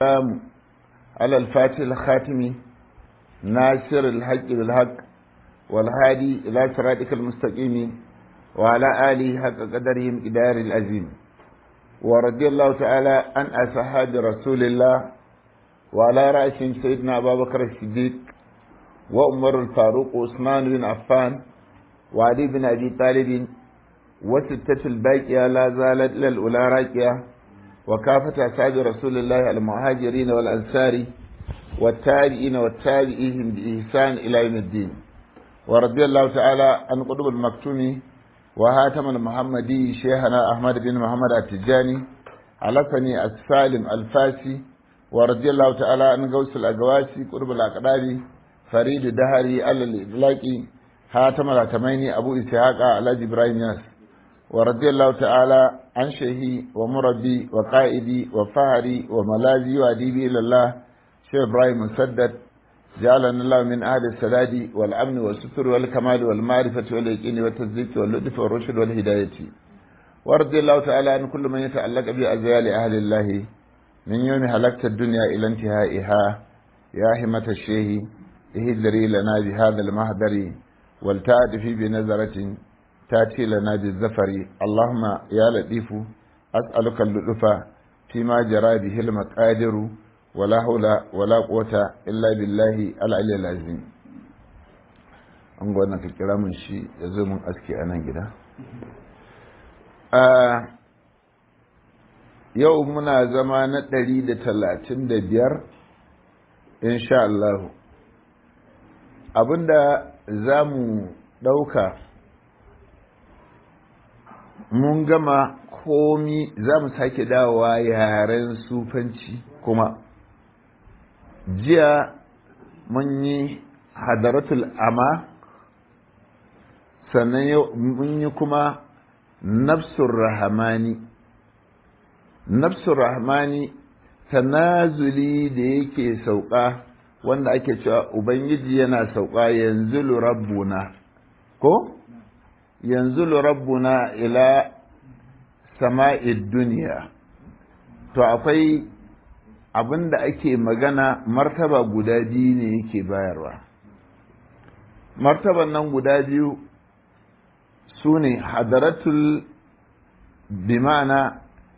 السلام على الفاتح الخاتم ناصر الحق بالحق والهادي إلى صراطك المستقيم وعلى آله حق قدرهم إدار العظيم ورضي الله تعالى عن أصحاب رسول الله وعلى رأسهم سيدنا أبا بكر الصديق وعمر الفاروق وعثمان بن عفان وعلي بن أبي طالب وستة الباقية لا زالت إلى الأولى راكية وكافة أصحاب رسول الله المهاجرين والأنصار والتابعين والتابعيهم بإحسان إلى يوم الدين ورضي الله تعالى عن قطب المكتوم وهاتم المحمدي شيخنا أحمد بن محمد التجاني علفني السالم الفاسي ورضي الله تعالى عن غوث الأقواسي قطب الأقدار فريد دهري على الإطلاق هاتم الهتميني أبو إسحاق على إبراهيم ياس ورضي الله تعالى عن شيخي ومربي وقائدي وفهري وملاذي وأديبي إلى الله شيخ إبراهيم مسدد جعلنا الله من أهل السداد والأمن والستر والكمال والمعرفة واليقين والتصديق واللطف والرشد والهداية ورضي الله تعالى عن كل من يتعلق بأزيال أهل الله من يوم هلكت الدنيا إلى انتهائها يا همة الشيخ اهدري لنا بهذا المهدر ولتعد بنظرة تاتي لنا بالزفر اللهم يا لطيف أسألك اللطف فيما جرى به المقادر ولا حول ولا قوة إلا بالله العلي العظيم an gwana ka kira mun shi ya zo mun aski a nan gida yau muna zama na ɗari da talatin da biyar insha Allah abinda za mu ɗauka mun gama komi za mu sake dawowa yaren sufanci kuma jiya mun yi hadaratul ama sannan mun yi kuma nafsun rahamani nafsun rahamani tanazuli da yake sauka wanda ake cewa ubangiji yana sauka yanzu rabbuna ko yanzu rabbuna ila sama'id duniya to akwai abin da ake magana martaba guda biyu ne yake bayarwa martaban nan guda biyu su ne hadaratul bimana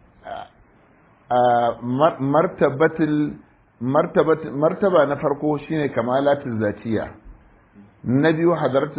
martabatul martaba na farko shine kamalatul zatiya na biyu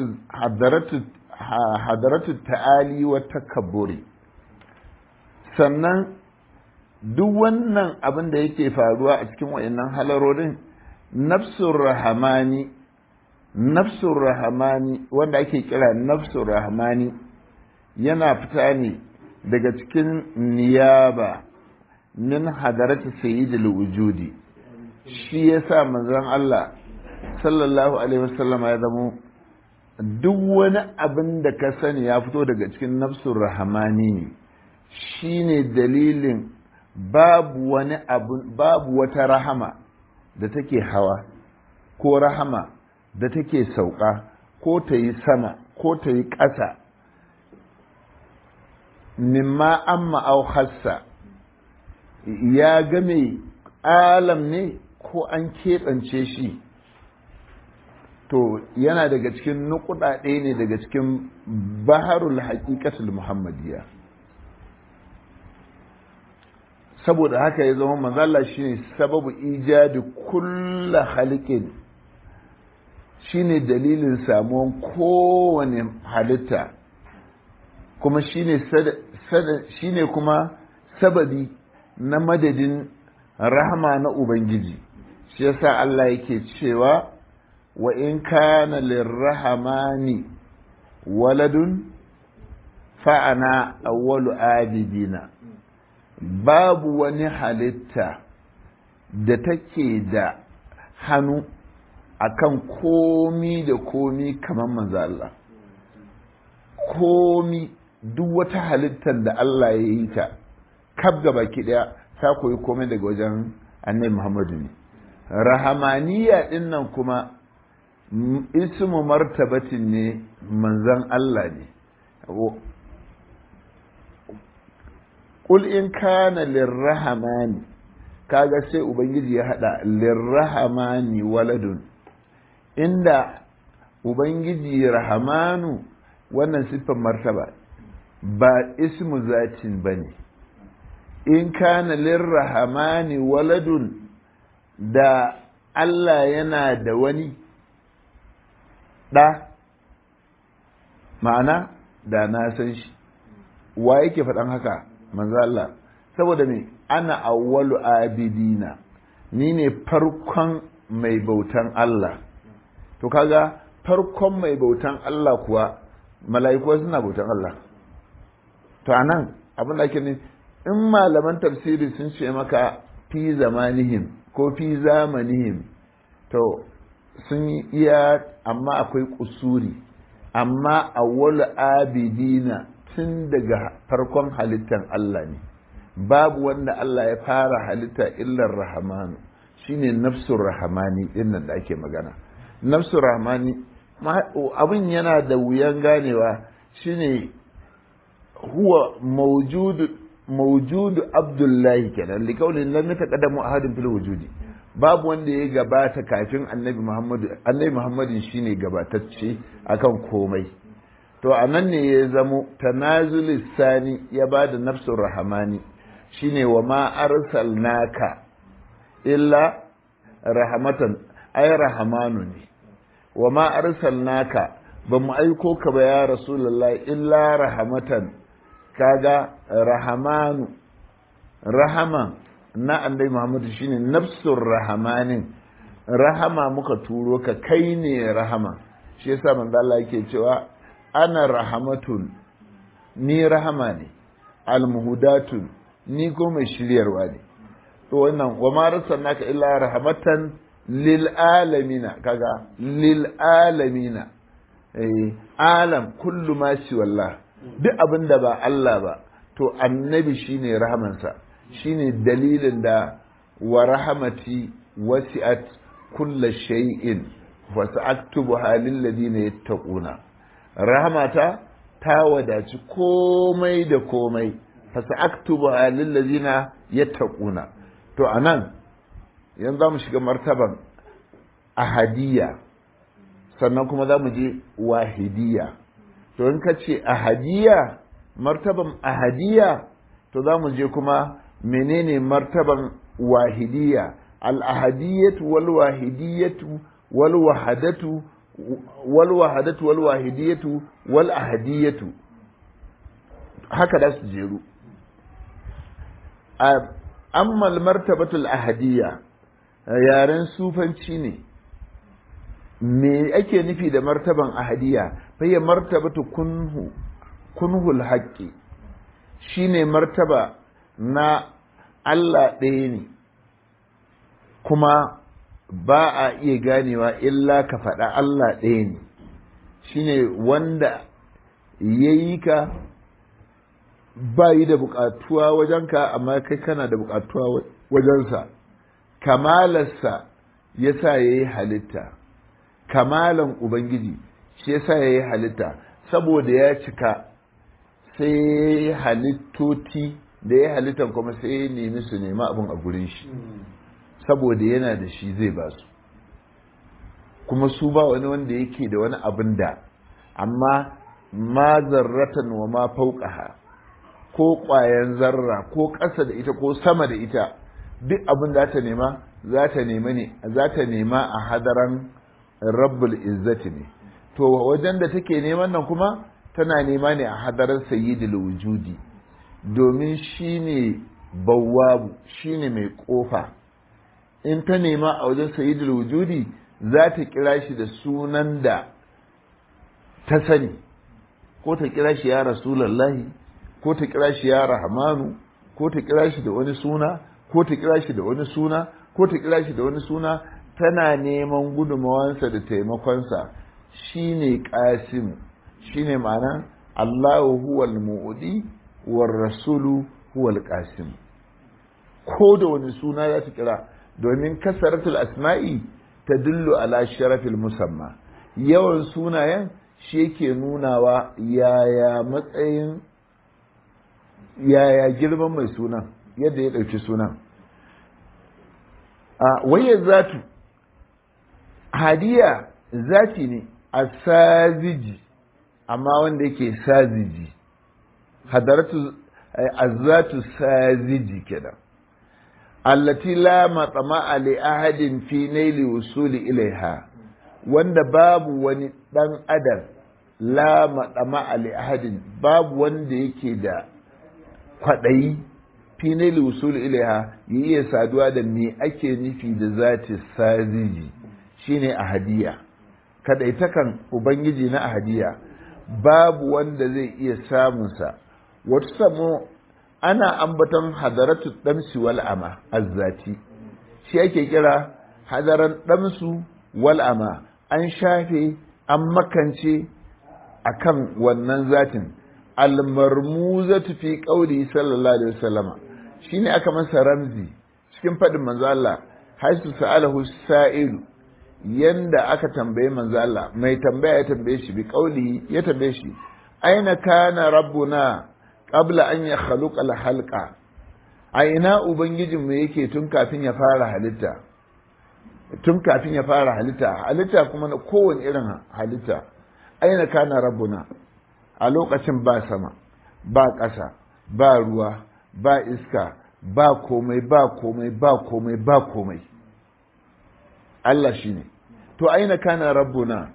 hadaratul ta'ali wa takabburi sannan duk wannan abin da yake faruwa a cikin wayannan halarorin nafsur rahamani nafsur rahamani wanda ake kira nafsur rahamani yana fita ne daga cikin niyaba min hadarati sayyidil wujudi shi yasa manzon Allah sallallahu alaihi wasallam ya zamo duk wani abin da ka sani ya fito daga cikin nafsur rahamani ne shine dalilin babu wani abu babu wata rahama da take hawa ko rahama da take sauka ko ta yi sama ko ta yi ƙasa mimma amma au hassa ya game alam ne ko an keɓance shi to yana daga cikin nukuɗaɗe ne daga cikin baharul haƙiƙatul muhammadiyya saboda haka ya zama manzala shine sababu ijadi kulla halikin shine dalilin samuwan kowane halitta kuma shine shine kuma sababi na madadin rahama na ubangiji shi yasa Allah yake cewa wa in kana lirrahmani waladun fa'ana awwalu abidina babu wani halitta da take da hannu akan komi da komi kamar manzo Allah komi duk wata halittar da Allah ya yi ta kaf ga baki daya ta koyi komai daga wajen annabi Muhammadu ne rahamaniya din nan kuma ismu martabatin ne manzon Allah ne قل إن كان للرحمن kaga sai ubangiji ya hada lirrahamani waladun inda ubangiji rahamanu wannan siffar martaba ba ismu zatin ba ne in kana lirrahamani waladun da Allah yana da wani ɗa ma'ana da na san shi wa yake faɗan haka manzo Allah saboda me ana awwalu abidina ni ne farkon mai bautan Allah to kaga farkon mai bautan Allah kuwa mala'iku suna bautan Allah to anan abin da ake ne in malaman tafsiri sun ce maka fi zamanihim ko fi zamanihim to sun yi iya amma akwai kusuri amma awwalu abidina tun daga farkon halittar Allah ne babu wanda Allah ya fara halitta illar rahamanu shine nafsur rahamani dinnan da ake magana nafsur rahamani abin yana da wuyan ganewa shine huwa mawjudu mawjudu abdullahi kenan likaulin lam yataqaddamu ahadin fil wujudi babu wanda ya gabata kafin annabi muhammadu annabi muhammadin shine gabatacce akan komai to a nan ne ya zamo tanazul sani ya ba da nafsun rahamani shine wa ma arsalnaka illa rahamatan ay rahamanu ne wa ma arsalnaka ba mu aiko ka ba ya rasulullahi illa rahamatan kaga rahamanu rahama na annabi muhammadu shine nafsun rahamanin rahama muka turo ka kai ne rahama shi yasa manzo Allah yake cewa ana rahamatun ni rahama ne almuhudatun ni ko mai shiryarwa ne to wannan wa ma arsalnaka illa rahmatan lil alamina kaga lil alamina eh alam kullu ma shi wallah duk abin da ba Allah ba to annabi shine rahamansa shine dalilin da wa rahamati wasi'at kulla shay'in wa sa'aktubuha lil ladina yattaquna rahamata ta wadaci komai da komai fa sa'aktubuha lil ladina yattaquna to anan yanzu za mu shiga martaban ahadiyya sannan kuma za mu je wahidiyya to in ka ce ahadiyya martaban ahadiyya to za mu je kuma menene martaban wahidiyya al-ahadiyyatu wal wahidiyatu wal wahadatu wal wahadatu wal wahidiyatu wal ahadiyatu haka da su jeru amma martabatul ahadiyya yaren sufanci ne me ake nufi da martaban ahadiyya fayya martabatu kunhu kunhul haqqi shine martaba na Allah ɗaya ne kuma ba a iya ganewa illa ka faɗa Allah ɗaya ne shine wanda ya yi ka ba yi da buƙatuwa wajenka amma kai kana da buƙatuwa wajensa kamalarsa ya sa ya yi halitta kamalan ubangiji shi ya sa ya yi halitta saboda ya cika sai ya yi halittoti da ya halittan kuma sai ya nemi su nema abin a gurin shi saboda yana da shi zai ba su kuma su ba wani wanda yake da wani abin da amma ma zarratan wa ma fauqaha ko ƙwayan zarra ko ƙasa da ita ko sama da ita duk abin da ta nema za ta nema ne za ta nema a hadaran rabbul izzati ne to wajen da take neman nan kuma tana nema ne a hadaran sayyidul wujudi domin shine bawwabu shine mai kofa in ta nema a wajen sayyidul wujudi za ta kira shi da sunan da ta sani ko ta kira shi ya rasulallahi ko ta kira shi ya rahmanu ko ta kira shi da wani suna ko ta kira shi da wani suna ko ta kira shi da wani suna tana neman gudunmawansa da taimakonsa shine qasim shine ma'ana Allahu huwal mu'di war rasulu huwal qasim ko da wani suna za ta kira domin kasaratul asma'i ta dillu ala sharafil musamma yawan sunayen shi yake nunawa yaya matsayin yaya girman mai sunan yadda ya ɗauki sunan a wayar zatu hadiya zati ne a saziji amma wanda yake saziji hadaratu azatu saziji kenan allati la matama li ahadin fi naili wusuli ilaiha wanda babu wani dan adam la matama li ahadin babu wanda yake da kwadayi fi naili wusuli ilaiha ya iya saduwa da me ake nufi da zati saziji shine ahadiya kadaitakan ubangiji na ahadiya babu wanda zai iya samunsa wata samo ana ambaton hadaratu damsi wal ama azzati shi ake kira hadaran damsu wal ama an shafe an makance akan wannan zatin almarmuzatu fi qawli sallallahu alaihi wasallama shine aka masa ramzi cikin fadin manzo Allah haisu sa'alahu sa'ilu yanda aka tambaye manzo Allah mai tambaya ya tambaye shi bi qawli ya tambaye shi aina kana rabbuna qabla an ya khaluqa al-halqa a ina ubangijin mu yake tun kafin ya fara halitta tun kafin ya fara halitta halitta kuma na kowane irin halitta aina kana rabbuna a lokacin ba sama ba ƙasa ba ruwa ba iska ba komai ba komai ba komai ba komai Allah shine to aina kana rabbuna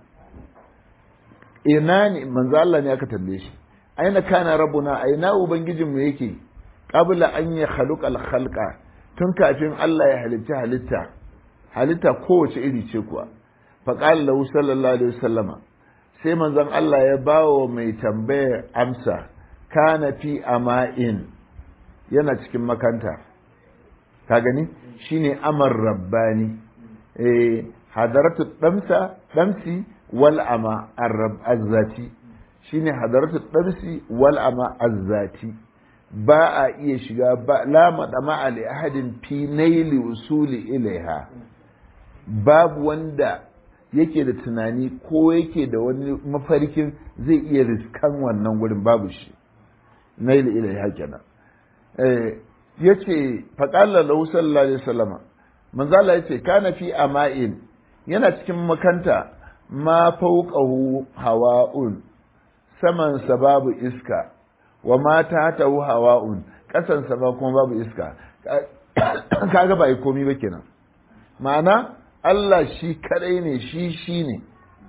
ina ne manzo Allah ne aka tambaye shi aina kana rabbuna aina ubangijinmu yake qabla an ya khaluqa khalqa tun kafin Allah ya halitta halitta halitta kowace iri ce kuwa fa qala lahu sallallahu alaihi wasallama sai manzon Allah ya bawo mai tambayar amsa kana fi ama'in yana cikin makanta ka gani shine amar rabbani eh hadaratu damsa damsi wal ama arrab azzati shine hadaratu damsi wal ama azzati ba a iya shiga ba la madama ali ahadin fi naili usuli ilaiha babu wanda yake da tunani ko yake da wani mafarkin zai iya riskan wannan gurin babu shi naili ilaiha kenan eh yace faqala lahu sallallahu alaihi wasallama manzo Allah yace kana fi ama'in yana cikin makanta ma fauqahu hawa'un saman sa babu iska wa ma tahtahu hawa'un kasan sa ba kuma babu iska kaga ba komi ba kenan ma'ana Allah shi kadai ne shi shi ne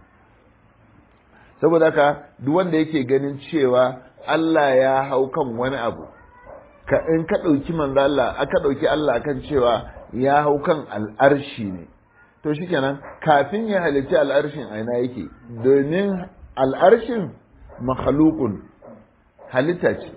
saboda haka duk wanda yake ganin cewa Allah ya hau kan wani abu ka in ka ɗauki manzo Allah aka ɗauki Allah akan cewa ya hau kan al'arshi ne to shikenan kafin ya halitti al'arshin aina yake domin al'arshin makhalukun halitta ce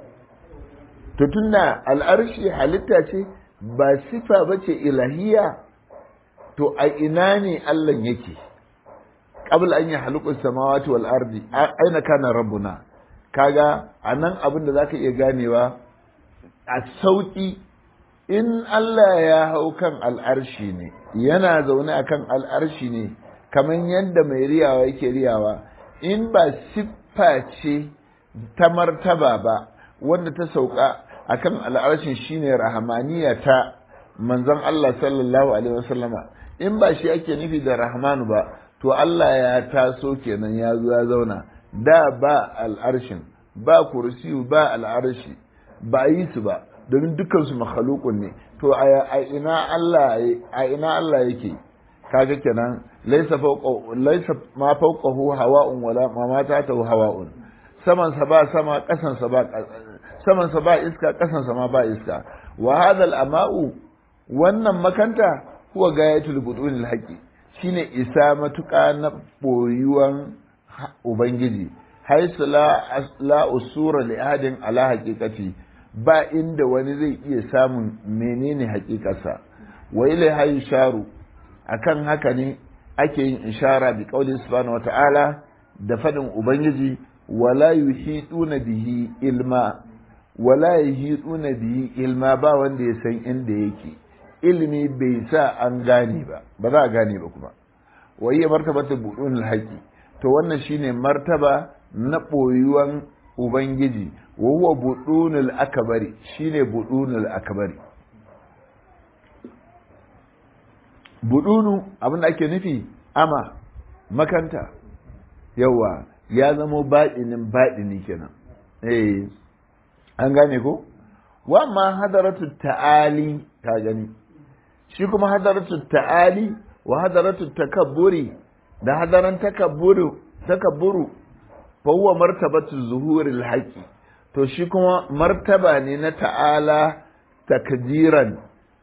to tunda al'arshi halitta ce ba sifa ba ce ilahiya to a ina ne Allah yake qabla an ya haluqu samawati wal ardi aina kana rabbuna kaga anan abin da zaka iya ganewa a sauki in Allah ya hau kan al'arshi ne yana zaune a kan al'arshi ne kamar yadda mai riyawa yake riyawa in ba siffa ce ta martaba ba wanda ta sauka a kan al'arshin shine rahamaniya ta manzon Allah sallallahu alaihi wasallama in ba shi ake nufi da rahmanu ba to Allah ya taso kenan ya zo ya zauna da ba al'arshin ba kursiyu ba al'arshi ba yi su ba domin dukansu makhalukun ne to a ina Allah a ina Allah yake kaga kenan laysa fawqa laysa ma fawqahu hawa'un wala ma ma ta'tahu hawa'un saman sa ba sama kasan sa ba saman sa ba iska kasan sa ma ba iska wa hadha al-ama'u wannan makanta huwa gayatul budunil haqi shine isa matuƙa na boyuwan ubangiji haisu la la usura li ahadin ala haqiqati ba inda wani zai iya samun menene hakikarsa wa ilai hayi sharu akan haka ne ake yin ishara bi qauli subhanahu wata'ala da fadin ubangiji wala yuhituna bihi ilma wala yuhituna bihi ilma ba wanda ya san inda yake ilimi bai sa an gane ba ba za a gane ba kuma wa iya martabata budunul haqi to wannan shine martaba na boyuwan ubangiji wa huwa budunul akbari shine budunul akbari budunu abin da ake nufi ama makanta yawa ya zamo baɗinin baɗini kenan eh an gane ko wa ma hadaratu ta'ali ka gani shi kuma hadaratu ta'ali wa hadaratu takabburi da hadaran takabburu takabburu fa huwa martabatu zuhuril haqi to shi kuma martaba ne na ta'ala takdiran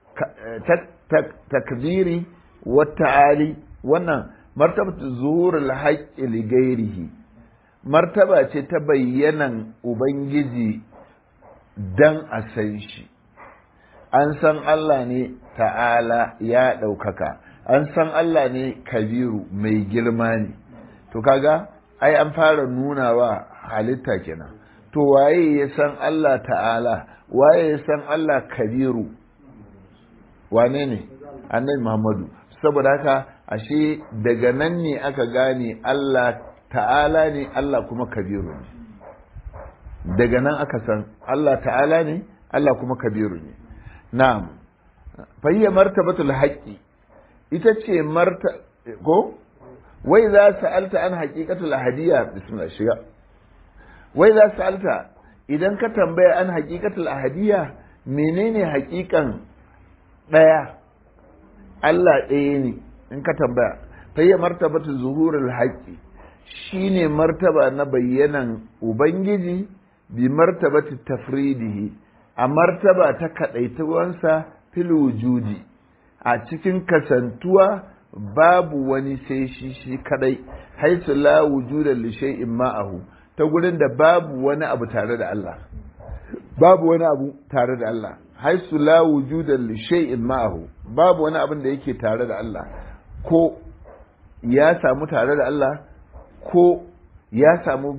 takdiri wa ta'ali wannan martabatu zuhuril haqi li ghairihi martaba ce ta bayyanan ubangiji dan a san shi an san Allah ne ta'ala ya ɗaukaka an san Allah ne kabiru mai girma ne to kaga ai an fara nuna wa halitta kenan to waye ya san Allah ta'ala waye ya san Allah kabiru wane ne annabi Muhammadu saboda haka ashe daga nan ne aka gane Allah ta'ala ne Allah kuma kabiru ne daga nan aka san Allah ta'ala ne Allah kuma kabiru ne na'am fayya martabatul haqqi ita ce marta ko wai za sa'alta an haqiqatul ahadiyya bismillah shiga wai za sa'alta idan ka tambaya an haqiqatul ahadiyya menene haqiqan daya Allah ɗaya ne in ka tambaya fayya martabatul zuhurul haqqi shine martaba na bayyanan ubangiji bi martabati tafridihi a martaba ta kadaituwansa fil wujudi a cikin kasantuwa babu wani sai shi shi kadai haisu la wujuda li shay'in ma'ahu ta gurin da babu wani abu tare da Allah babu wani abu tare da Allah haisu la wujuda li shay'in ma'ahu babu wani abin da yake tare da Allah ko ya samu tare da Allah ko ya samu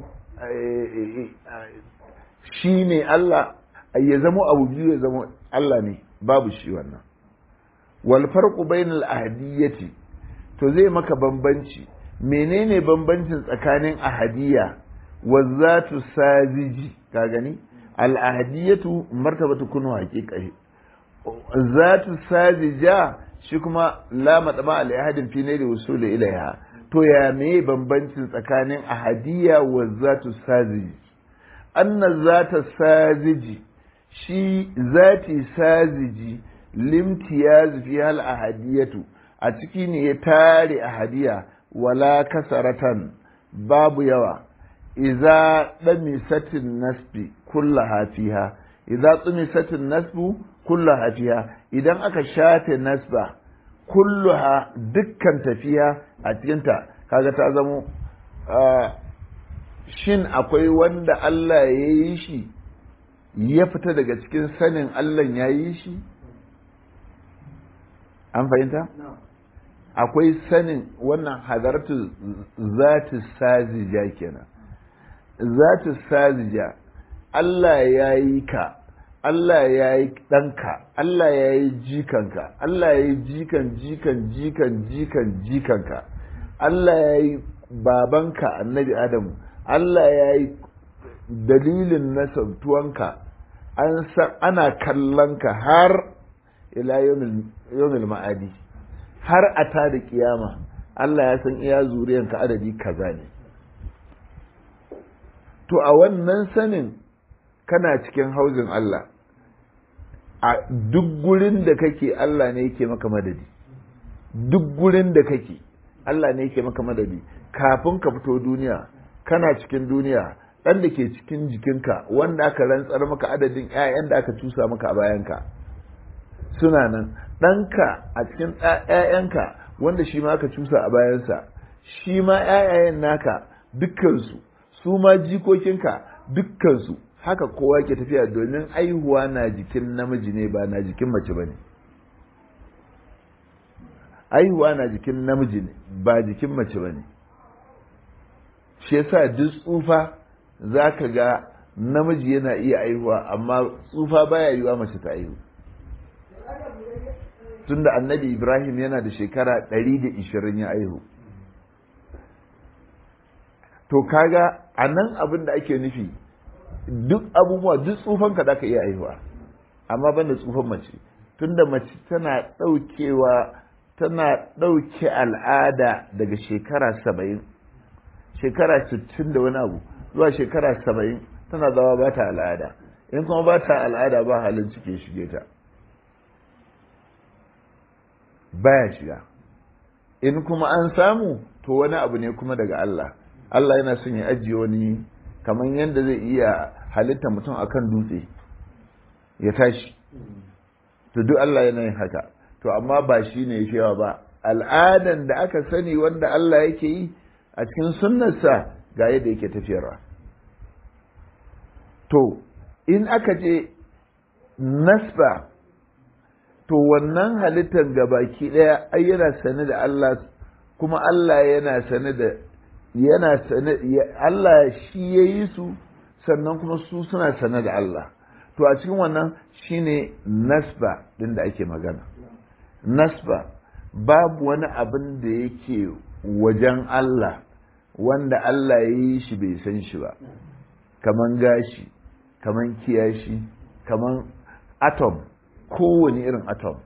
shi ne Allah ya zama abu biyu ya zama Allah ne babu shi wannan wal farqu bainal ahadiyyati to zai maka bambanci menene bambancin tsakanin ahadiyya wa zatu saziji ka gani al ahadiyyatu martabatu kunu haqiqa zatu sajija shi kuma la mataba al ahadin fi naili wusul ilaiha to ya me bambancin tsakanin ahadiyya wa zatu sajiji anna zata sajiji shi zati sajiji limtiyaz fi hal ahadiyatu a ciki ne ya tare ahadiya wala kasaratan babu yawa idza damisatin nasbi kullaha fiha idza tumisatin nasbu kullaha fiha idan aka shafe nasba kulluha dukkan tafiya a cikinta kaga ta zamo shin akwai wanda Allah ya yi shi ya fita daga cikin sanin Allah ya yi shi an fahimta akwai sanin wannan hadartu zati sazija kenan zati sazija Allah ya yi ka Allah ya yi ɗanka Allah ya yi jikanka Allah ya yi jikan jikan jikan jikan jikanka Allah ya yi babanka annabi Adamu Allah ya yi dalilin nasabtuwanka an san ana kallonka har ila yawmil ma'adi har a ta da kiyama Allah ya san iya zuriyanka adadi kaza ne to a wannan sanin kana cikin hauzin Allah a duk gurin da kake Allah ne yake maka madadi duk gurin da kake Allah ne yake maka madadi kafin ka fito duniya kana cikin duniya ɗan da ke cikin jikinka wanda aka rantsar maka adadin 'ya'yan da aka cusa maka a bayanka suna nan ɗanka a cikin 'ya'yanka wanda shi ma aka cusa a bayansa shi ma 'ya'yayen naka dukkansu su ma jikokinka dukkansu haka kowa ke tafiya domin aihuwa na jikin namiji ne ba na jikin mace ba ne aihuwa na jikin namiji ne ba jikin mace ba ne shi yasa duk tsufa za ka ga namiji yana iya aihuwa amma tsufa baya yiwa mace ta aihu tunda annabi ibrahim yana da shekara 120 ya aihu to kaga a nan abin da ake nufi duk abubuwa duk tsufan ka ka iya aihuwa amma ban da tsufan mace tunda mace tana ɗaukewa tana ɗauke al'ada daga shekara saba'in shekara sittin da wani abu zuwa shekara saba'in tana zama ba ta al'ada in kuma ba ta al'ada ba halin cike shige ta baya shiga in kuma an samu to wani abu ne kuma daga Allah Allah yana son ya ajiye wani kamar yadda zai iya halitta mutum akan dutse ya tashi to duk Allah yana yin haka to amma ba shi ne yawa ba al'adan da aka sani wanda Allah yake yi a cikin sunnarsa ga yadda yake tafiyarwa to in aka je nasba to wannan halittar gabaki ɗaya ai yana sane da Allah kuma Allah yana sane da yana sane Allah shi ya yi su sannan kuma su suna sane da Allah to a cikin wannan shine nasba din da ake magana nasba babu wani abin da yake wajen Allah wanda Allah ya yi shi bai san shi ba kaman gashi kaman kiyashi kaman atom kowane irin atom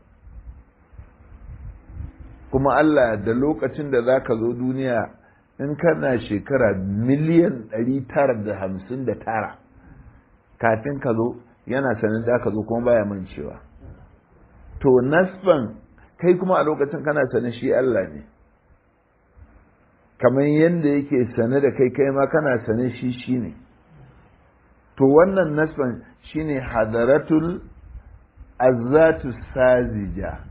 kuma Allah da lokacin da za ka zo duniya in kana shekara miliyan 959 kafin ka zo yana sanin da ka zo kuma baya mancewa to nasban kai kuma a lokacin kana sanin shi Allah ne kamar yadda yake sane da kai kai ma kana sane shi shi ne to wannan nasban shine hadaratul azatu sazija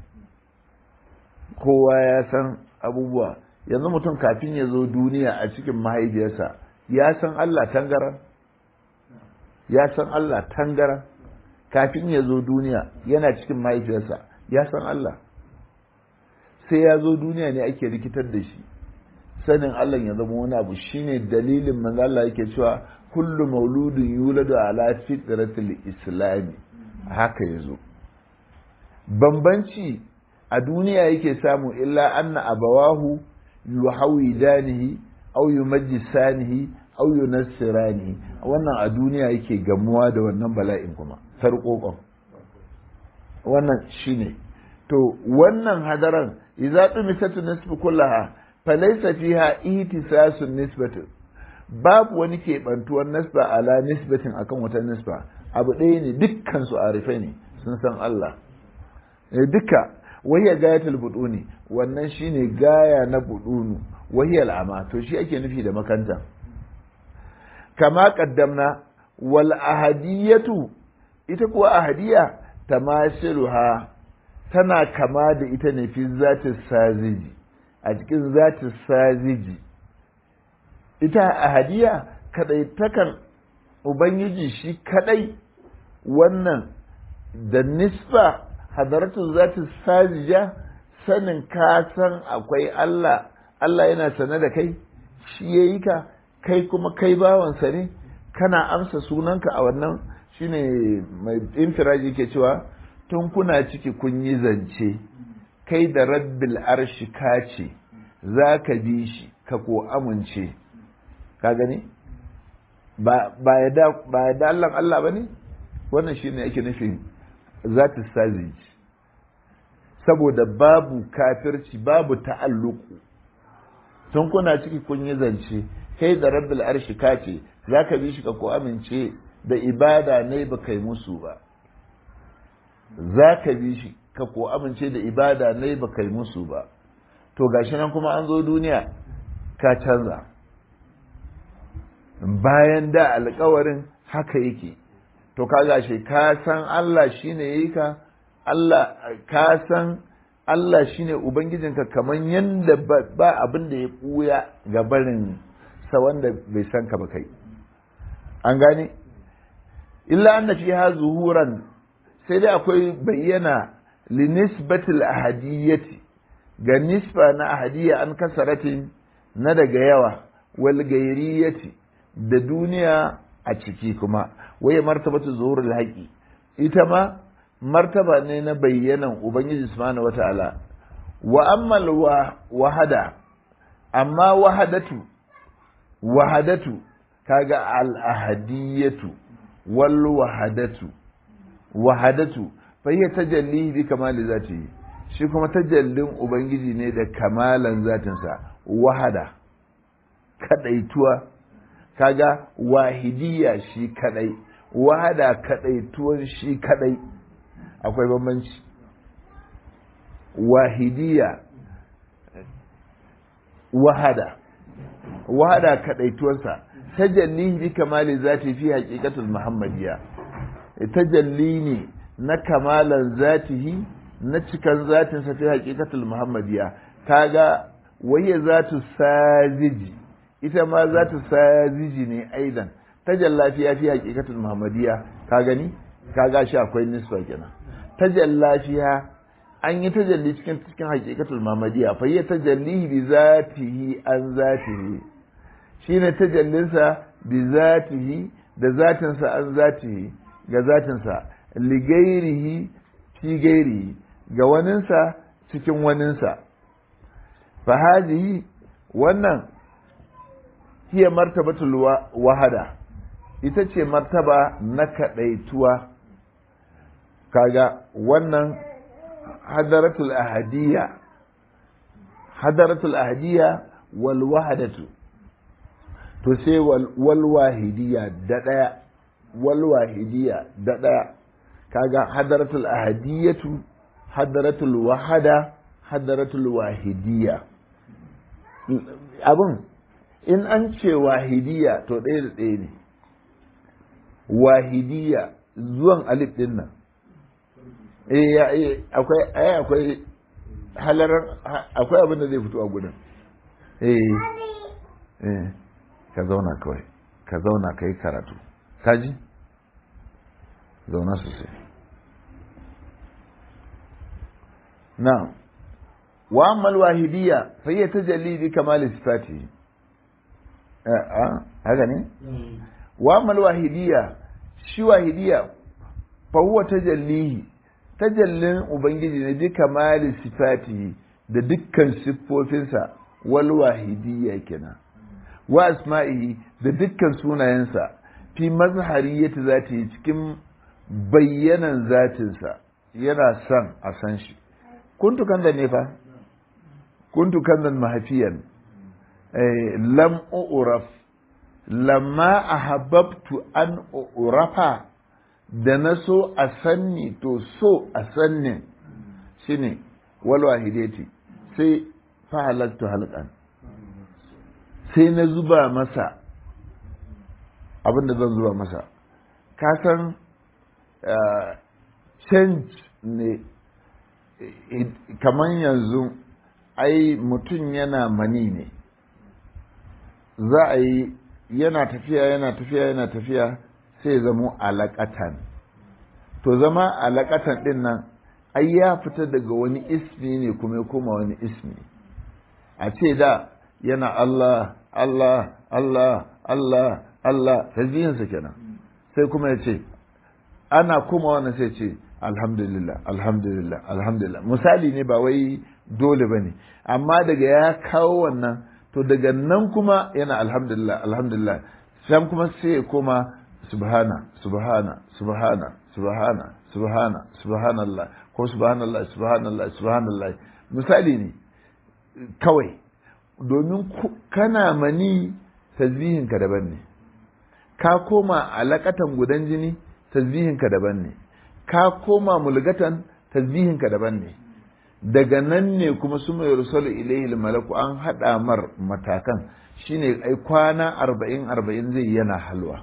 kowa ya san abubuwa yanzu mutum kafin ya zo duniya a cikin mahaifiyarsa ya san Allah tangara ya san Allah tangara kafin ya zo duniya yana cikin mahaifiyarsa ya san Allah sai ya zo duniya ne ake rikitar da shi sanin Allah ya zama wani abu shine dalilin manzo Allah yake cewa kullu mauludin yuladu ala fitratil islami haka yazo bambanci a duniya yake samu illa anna abawahu yuhawidanihi aw yumajjisanihi aw yunassiranihi wannan a duniya yake gamuwa da wannan bala'in kuma sarƙoƙon wannan shine to wannan hadaran idza tumisatu nisfu kullaha falaysa fiha ihtisasun nisbatu babu wani keɓantuwar nisba ala nisbatin akan wata nisba abu ɗaya ne dukkan su arifai ne sun san Allah duka wahiyar gayatul buduni wannan shine gaya na budunu wahiyar ama to shi ake nufi da makanta kama kaddamna wal ahadiyatu ita kuwa ahadiya tamasiluha tana kama da ita ne fi zatin saziji a cikin zatin saziji ita ahadiya kadai takan ubangiji shi kadai wannan da nisba hadaratu zati sajija sanin ka san akwai Allah Allah yana sane da kai shi yayi ka kai kuma kai bawansa ne kana amsa sunanka a wannan shine mai infiraji ke cewa tun kuna ciki kun yi zance kai da rabbil arshi ka ce za ka bi shi ka ko amince ka gani ba ya da Allah Allah ba ne wannan shine ake nufin zati sajiji saboda babu kafirci babu ta'alluku tun kuna ciki kun yi zance kai da rabbil arshi ka ce za ka bi shi ka ko amince da ibada ne ba kai musu ba za ka bi shi ka ko amince da ibada ne ba kai musu ba to gashi nan kuma an zo duniya ka canza bayan da alkawarin haka yake to ka gashi ka san Allah shine yayi ka Allah ka san Allah shine ubangijinka kaman yanda ba abin da ya buya ga barin sa wanda bai san ka ba kai an gane illa anna fiha zuhuran sai dai akwai bayyana li nisbatil ahadiyyati ga nisba na ahadiyya an kasaratin na daga yawa wal gairiyati da duniya a ciki kuma waye martabatu zuhurul haqi ita ma martaba ne na bayyanan ubangiji subhanahu wata'ala wa ammal wahada amma wahadatu wahadatu kaga al ahadiyatu wal wahadatu wahadatu fa hiya tajalli bi kamali zati shi kuma tajallin ubangiji ne da kamalan zatinsa wahada kadaituwa kaga wahidiyya shi kadai wahada kadaituwan shi kadai akwai bambanci wahidiyya wahada wahada kadaituwarsa tajalli bi kamali zati fi haqiqatul muhammadiyya tajalli ne na kamalan zatihi na cikan zatinsa fi haqiqatul muhammadiyya kaga waye zatu sajiji ita ma zatu sajiji ne aidan tajalla fi fi haqiqatul muhammadiyya ka gani kaga shi akwai nisba kenan tajalla fiha an yi tajalli cikin cikin haqiqatul muhammadiyya fa ya tajalli bi zatihi an zatihi shine tajallinsa bi zatihi da zatinsa an zatihi ga zatinsa ligairihi fi gairihi ga waninsa cikin waninsa fa hadhihi wannan hiya martabatul wahada ita ce martaba na kadaituwa kaga wannan hadaratul ahadiyya hadaratul ahadiyya wal wahadatu to sai wal wahidiyya da daya wal wahidiyya da daya kaga hadaratul ahadiyatu hadaratul wahada hadaratul wahidiyya abin in an ce wahidiyya to ɗaya da ɗaya ne wahidiyya zuwan alif ɗin nan eh akwai ai akwai halarar akwai abin da zai fito a gudun eh eh ka zauna kawai ka zauna ka yi karatu kaji zauna sosai na wa ammal wahidiyya fa hiya tajalli bi kamal sifati a haka ne wa ammal wahidiyya shi wahidiyya fa huwa tajallihi tajallin ubangiji ne bi kamal sifati da dukkan siffofinsa wal wahidiyya kenan wa asma'ihi da dukkan sunayensa fi mazhariyati zati cikin bayyanan zatinsa yana son a san shi kuntu kanzan ne fa kuntu kanzan mahafiyan lam uraf lamma ahabbtu an urafa da na so a sanni to so a sannin shine wal wahidati sai fa halattu halqan sai na zuba masa abin da zan zuba masa ka san change ne kamar yanzu ai mutum yana mani ne za a yi yana tafiya yana tafiya yana tafiya sai zamo alaƙatan to zama alaƙatan ɗin nan ai ya fita daga wani ismi ne kuma ya koma wani ismi a ce da yana Allah Allah Allah Allah Allah tasbihinsa kenan sai kuma ya ce ana kuma wannan sai ce alhamdulillah alhamdulillah alhamdulillah misali ne ba wai dole ba ne amma daga ya kawo wannan to daga nan kuma yana alhamdulillah alhamdulillah sai kuma sai ya koma subhana subhana subhana subhana subhana subhanallah ko subhanallah subhanallah subhanallah misali ne kawai domin kana mani tasbihinka daban ne ka koma alaƙatan gudan jini tasbihinka daban ne ka koma mulgatan tasbihinka daban ne daga nan ne kuma su mai rusalu ilaihi malaku an haɗa mar matakan shine ai kwana arba'in arba'in zai yana halwa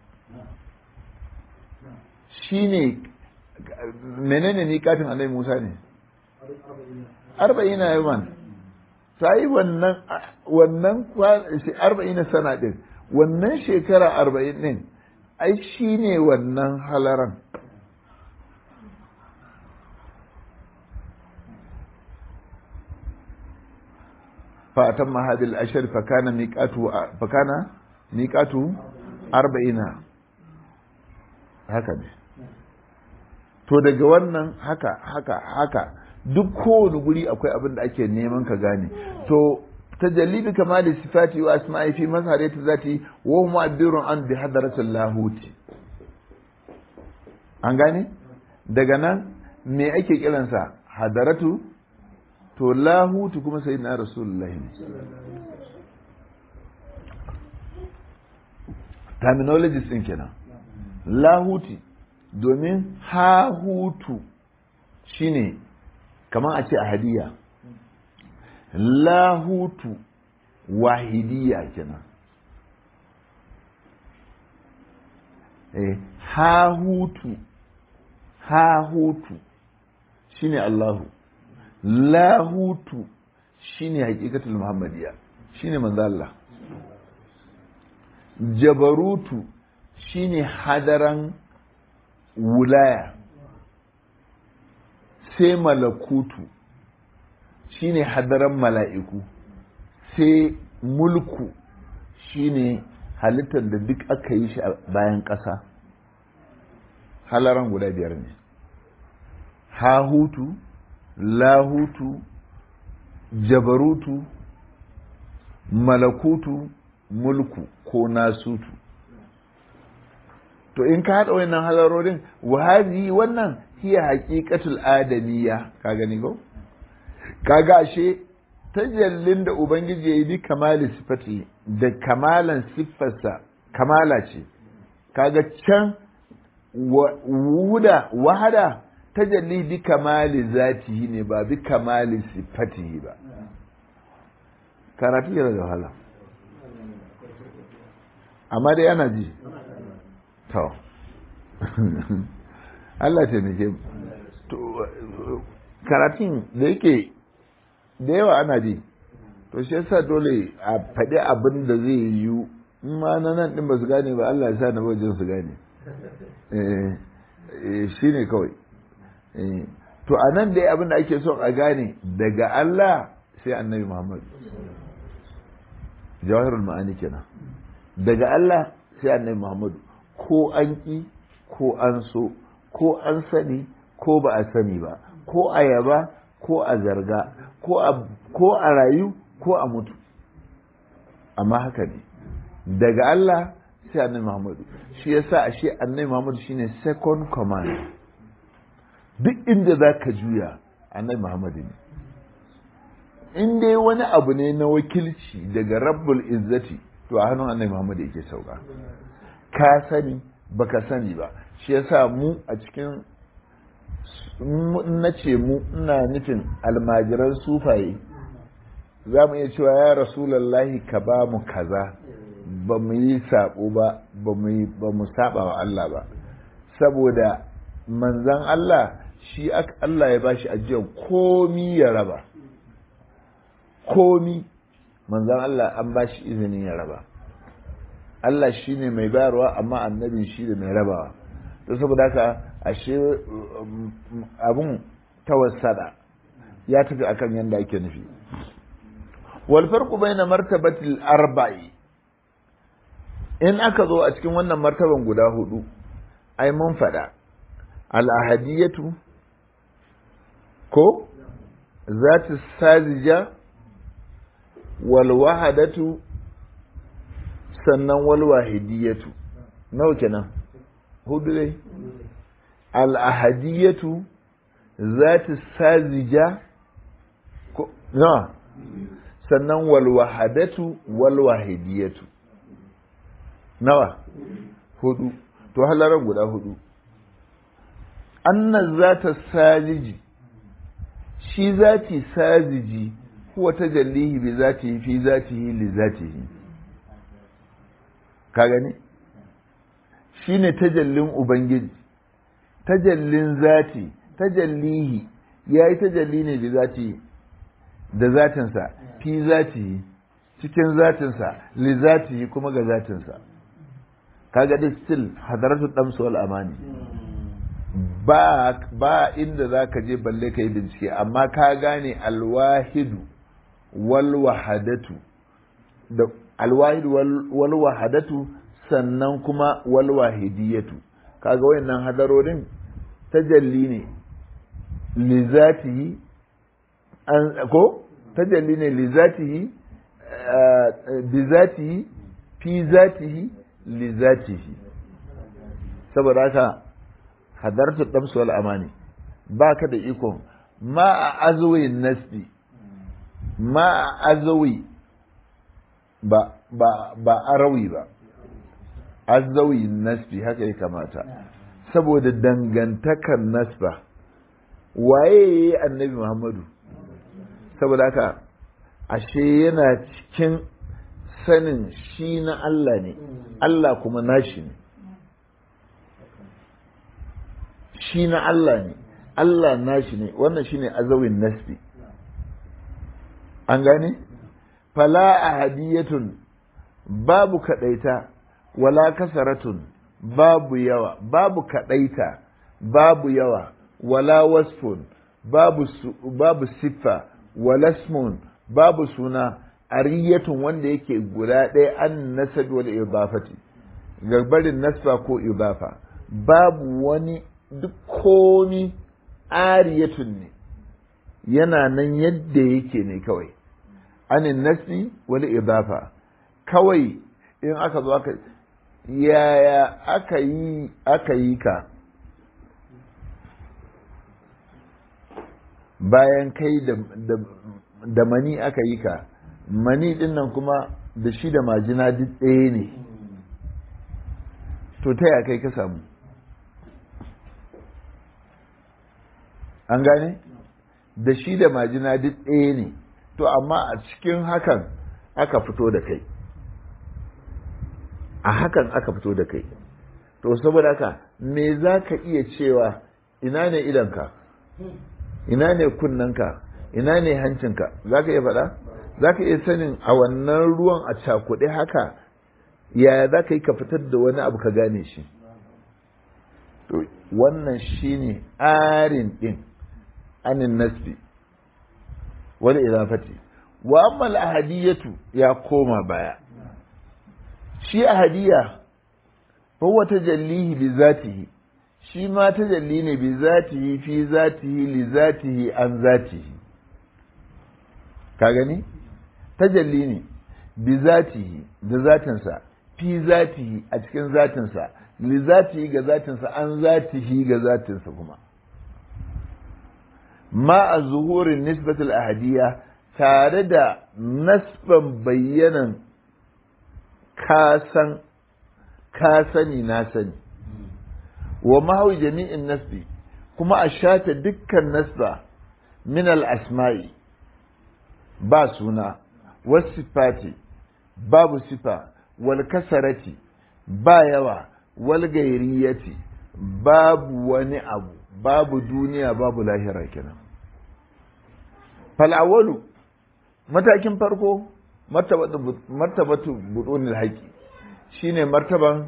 shine menene ni kafin annabi musa ne arba'ina yawan sai wannan wannan arba'ina sana din wannan shekara arba'in din ai shine wannan halaran فأتم هذه الأشهر فكان ميقاته فكان ميقاته أربعين هكذا to daga wannan haka haka haka duk kowane guri akwai abin da ake neman ka gane to tajalli bi kamali sifati wa asma'i fi mazharati zati wa huwa mu'abbirun an bi hadratil lahuti an gane daga nan me ake kiransa hadaratu to lahutu kuma sai na rasulullahi ne terminologies din kenan lahuti domin hahutu shine kamar a ce a hadiya lahutu wahidiya kenan eh hahutu hahutu shine Allahu lahutu shine hakikatul muhammadiya shine manzo Allah jabarutu shine hadaran wulaya sai malakutu shine hadaran mala'iku sai mulku shine halittar da duk aka yi shi a bayan ƙasa halaran guda biyar ne hahutu lahutu jabarutu malakutu mulku ko nasutu to in ka haɗa wannan halarorin wahazi wannan hiya haƙiƙatul adamiyya ka gani ko kaga ashe tajallin da ubangiji ya yi bi kamali sifati da kamalan siffarsa kamala ce kaga can wuda wahada tajalli bi kamali zatihi ne ba bi kamali sifatihi ba karatu yana da wahala amma dai ana ji to Allah ce ne karatun da yake da yawa ana ji to shi yasa dole a faɗi abin da zai yiwu in ma na nan ɗin ba su gane ba Allah ya sa na wajen su gane shi ne kawai to a nan dai abin da ake son a gane daga Allah sai annabi Muhammad jawahirul ma'ani kenan daga Allah sai annabi Muhammad ko an ƙi ko an so ko an sani ko ba a sani ba ko a yaba ko a zarga ko a rayu ko a mutu amma haka ne daga Allah sai annabi Muhammadu shi yasa ashe annabi Muhammadu shine second command duk inda za ka juya annabi Muhammadu ne in dai wani abu ne na wakilci daga rabbul izzati to a hannun annabi Muhammadu yake sauka ka sani baka sani ba shi yasa mu a cikin na ce mu ina nufin almajiran sufaye za mu iya cewa ya rasulallahi ka ba mu kaza ba mu yi saɓo ba ba mu saɓa wa Allah ba saboda manzan Allah shi Allah ya bashi ajiyar komi ya raba komi manzan Allah an bashi izinin ya raba Allah shi ne mai bayarwa amma annabin shi da mai rabawa to saboda haka ashe abun tawassada ya tafi akan yadda ake nufi wal farqu baina martabatil arba'i in aka zo a cikin wannan martaban guda hudu ai mun fada al ahadiyatu ko zati sazija wal wahadatu sannan wal wahidiyatu nawa kenan hudu dai al ahadiyatu zati sazija ko na sannan wal wahadatu wal wahidiyatu nawa hudu to halaran guda hudu anna zata sajiji shi zati sajiji huwa tajallihi bi zatihi fi zatihi li zatihi ka gani shine tajallin ubangiji tajallin zati tajallihi yayi tajalli ne bi zati da zatinsa fi zatihi cikin zatinsa li zatihi kuma ga zatinsa kaga dai still hadaratu damsu wal amani ba ba inda zaka je balle kai bincike amma ka gane alwahidu wal wahadatu da alwahidu wal wahadatu sannan kuma wal wahidiyatu kaga wayannan hadarorin tajalli ne li zatihi an ko tajalli ne li zatihi bi zatihi fi zatihi li zatihi saboda haka hadartu damsu wal amani baka da iko ma a azwin nasbi ma azawi ba ba ba arawi ba azawi nasbi haka ya kamata saboda dangantakar nasba waye annabi muhammadu saboda haka ashe yana cikin sanin shi na Allah ne Allah kuma nashi ne shi na Allah ne Allah nashi ne wannan shine azawin nasbi an gane fala ahadiyatun babu kadaita wala kasaratun babu yawa babu kadaita babu yawa wala wasfun babu babu siffa wala ismun babu suna ariyatun wanda yake guda ɗaya an nasab wal idafati garbarin nasba ko idafa babu wani duk komi ariyatun ne yana nan yadda yake ne kawai anin nasbi wal idafa kawai in aka zo aka yaya aka yi aka yi ka bayan kai da mani aka yi ka mani din nan kuma da shi da majina duk ɗaya ne to ta ya kai ka samu an gane da shi da majina duk ɗaya ne to amma a cikin hakan aka fito da kai a hakan aka fito da kai to saboda haka me za ka iya cewa ina ne idanka ina ne kunnanka ina ne hancinka za ka iya faɗa za ka iya sanin a wannan ruwan a cakuɗe haka yaya za ka yi ka fitar da wani abu ka gane shi to wannan shine arin ɗin anin nasbi wani idafati wa amma ahadiyatu ya koma baya shi ahadiya huwa tajallihi bi zatihi shi ma tajalli ne bi zatihi fi zatihi li zatihi an zatihi ka gani tajalli ne bi zatihi da zatinsa fi zatihi a cikin zatinsa li zatihi ga zatinsa an zatihi ga zatinsa kuma ma a zuhurin nisbatul ahadiyya tare da nasban bayyanan kasan ka sani na sani wa mahawi jami'in nasbi kuma a shata dukkan nasba min al-asma'i ba suna wasifati babu sifa wal kasarati ba yawa wal gairiyati babu wani abu babu duniya babu lahira kenan fal'awalu matakin farko martabatu budunil haƙi shine martaban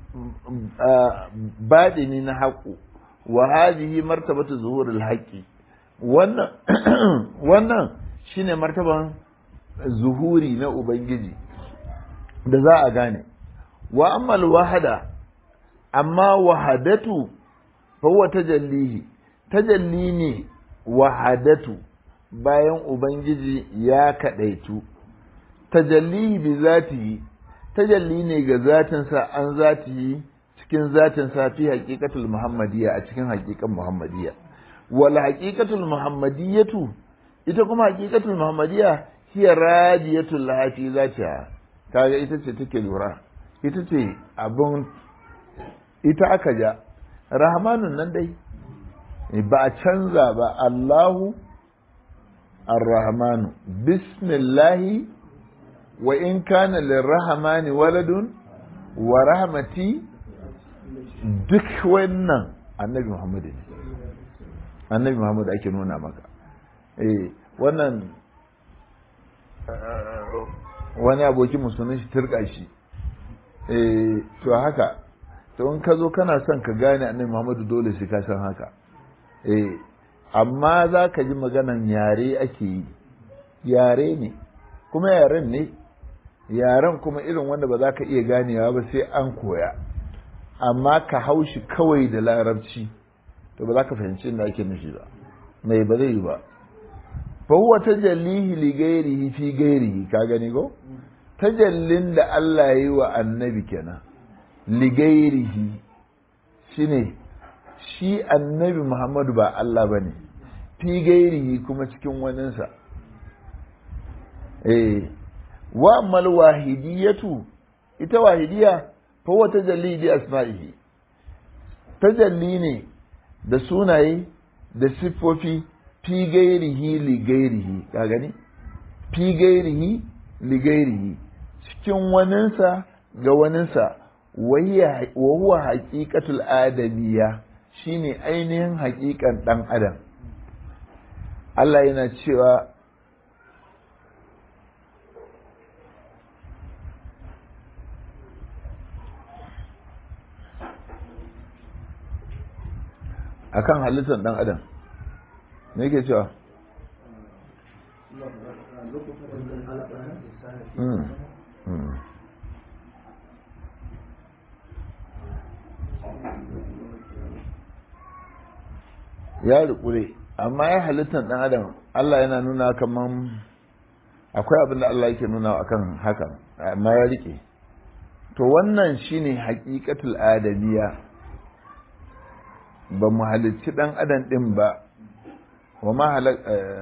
baɗini na haƙu wa hadhihi martabatu zuhuril haƙi wannan wannan shine martaban zuhuri na ubangiji da za a gane wa ammal wahada amma wahadatu fa huwa tajallihi tajalli ne wahadatu bayan ubangiji ya kadaitu tajallihi bi zatihi tajalli ne ga zatinsa an zatihi cikin zatinsa fi haqiqatul muhammadiyya a cikin haqiqan muhammadiyya wal haqiqatul muhammadiyatu ita kuma haqiqatul muhammadiyya hiya radiyatul laha fi zatiha kaga ita ce take lura ita ce abun ita aka ja rahmanun nan dai ba a canza ba Allahu ar-rahmanu bismillahi wa in kana lirrahmani waladun wa rahmati duk wannan annabi Muhammad ne annabi Muhammad ake nuna maka eh wannan wani abokin musulun shi turka shi eh to haka to in ka zo kana son ka gane annabi Muhammadu dole sai ka san haka eh amma za ka ji maganan yare ake yi yare ne kuma yaren ne yaren kuma irin wanda ba za ka iya ganewa ba sai an koya amma ka haushi kawai da larabci to ba za ka fahimci inda ake nufi ba mai ba zai yi ba fa huwa tajallihi li ghairihi fi ghairihi ka gani go tajallin da Allah ya yi wa annabi kenan li ghairihi shine shi annabi Muhammadu ba Allah bane fi ghairihi kuma cikin waninsa eh wa mal wahidiyatu ita wahidiya fa wa tajalli bi asma'ihi tajalli ne da sunaye da siffofi fi gairihi li gairihi ka gani fi gairihi li gairihi cikin waninsa ga waninsa wa huwa haqiqatul adamiyya shine ainihin haƙiƙan ɗan adam Allah yana cewa akan halittar ɗan adam me yake cewa ya rikure amma ya halittar ɗan adam Allah yana nuna kaman akwai abin da Allah yake nuna akan hakan amma ya rike to wannan shine haƙiƙatul adamiya ba mu halicci ɗan adam ɗin ba wa ma halak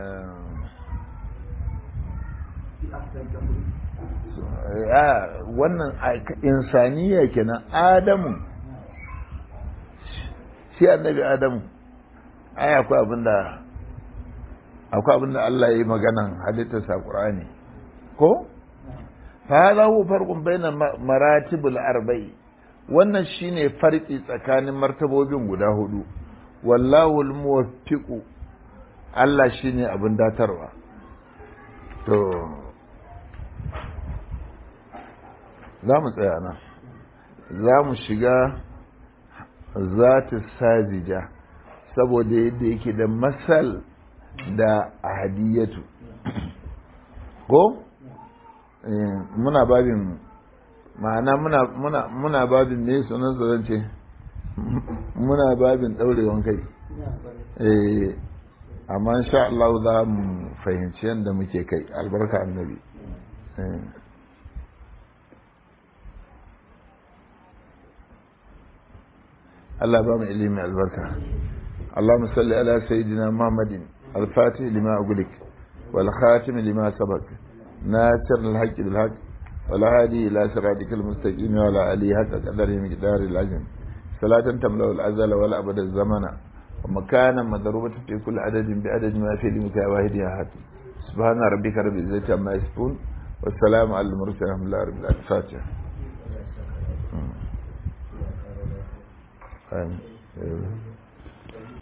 wannan insaniya kenan adamu shi annabi adamu ai akwai abinda akwai abinda Allah ya yi maganan halittarsa Qur'ani ko fa hadha huwa farqun bayna maratibul arba'i wannan shine farki tsakanin martabobin guda hudu wallahu almuwaffiqu Allah shine abin datarwa to za mu tsaya nan za mu shiga zata sajija saboda yadda yake da masal da ahadiyatu ko muna babin ma'ana muna muna muna babin ne sunan zan ce muna babin daurewan kai eh amma insha Allah za mu fahimci yadda muke kai albarka annabi Allah ba mu ilimi albarka اللهم صل على سيدنا محمد الفاتح لما أغلق والخاتم لما سبق ناصر الحق بالحق والهادي إلى صراطك المستقيم وعلى آله حق قدره مقدار العزم صلاة تملأ الأزل والأبد الزمن ومكانا مضروبة في كل عدد بعدد ما في لمك واحد أحد سبحان ربك رب العزة عما يصفون والسلام على المرسلين الحمد لله رب العالمين الفاتحة آمين